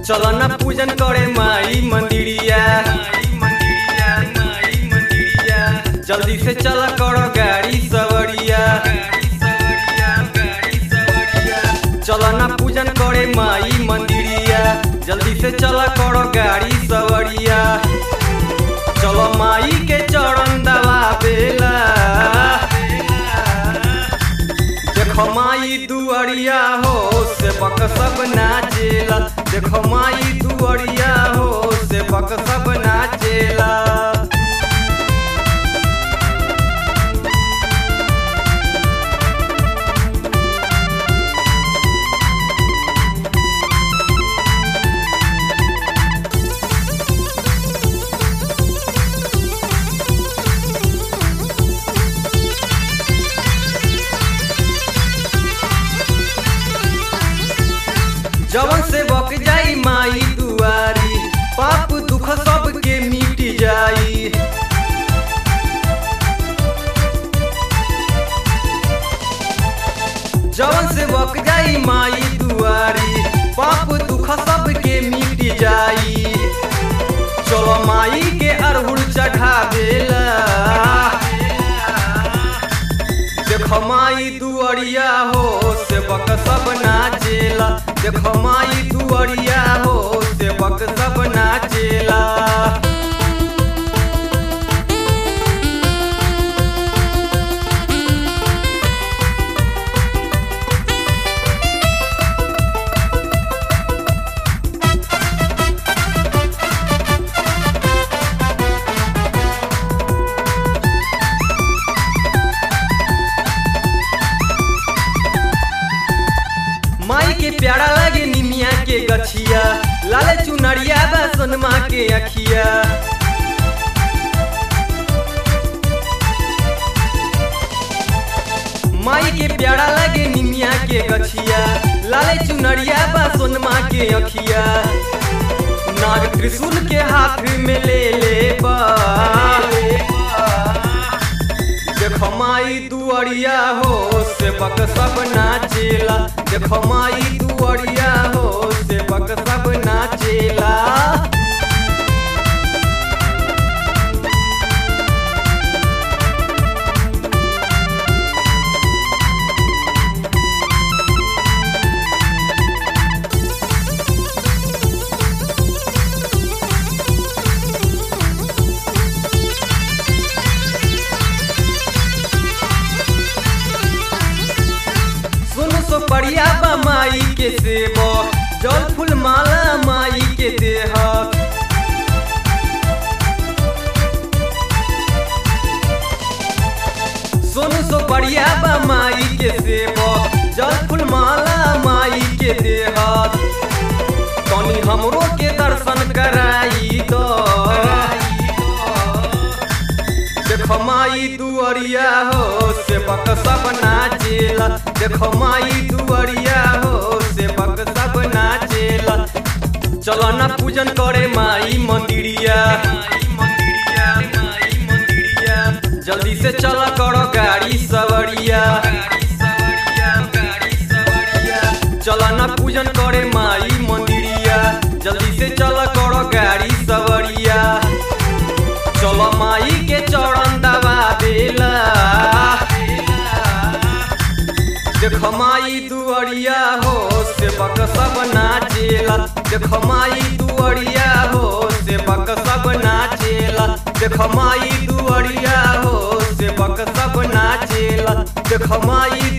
चलो ना पूजन करे माई मंदिरिया जल्दी से चल करो गाड़ी सवरिया चलो ना पूजन करे माई मंदिरिया जल्दी से चल करो गाड़ी सवरिया चलो माई के चरण दबा बेला देखो माई दुअरिया हो से बक सब नाचेला देखो माई दुअरिया हो से बक सब नाचेला जवन से बक जाई माई दुआरी पाप दुख सब के मिट जाई जवन से बक जाई माई दुआरी पाप दुख सब के मिट जाई चलो माई के अरहुल चढ़ा देला देखो माई दुअरिया हो से बक सब नाचेला देखो माई दुअरिया हो से बक सब नाचेला माई के प्यारा लगे निमिया के गछिया लाल चुनरिया बा सोनमा के अखिया माई के प्यारा लगे निमिया के गछिया लाल चुनरिया बा सोनमा के अखिया नाग त्रिशूल के हाथ में ले ले बा देखो माई दुअरिया हो से बक सब नाचेला देखो माई दुअरिया हो से बक सब नाचेला सुन सो पड़िया बा माई के सेवक जल फूल माला माई के देहक सुन सो बढ़िया बा माई के सेवक जल फूल माला माई के देहक तनी हमरो के दर्शन कराई दो देखो माई दुअरिया हो से बक सब नाचेला देखो माई दुअरिया हो से बक सब नाचेला चलो ना पूजन करे माई मंदिरिया जल्दी से चल करो गाड़ी सवरिया चलो ना पूजन करे माई मंदिरिया जल्दी से चल करो गाड़ी सवरिया चलो माई के चरण दबा देला देखो माई दुअरिया हो से बक सब नाचेला देखो माई दुअरिया हो से बक सब नाचेला देखो माई दुअरिया हो से बक सब नाचेला देखो माई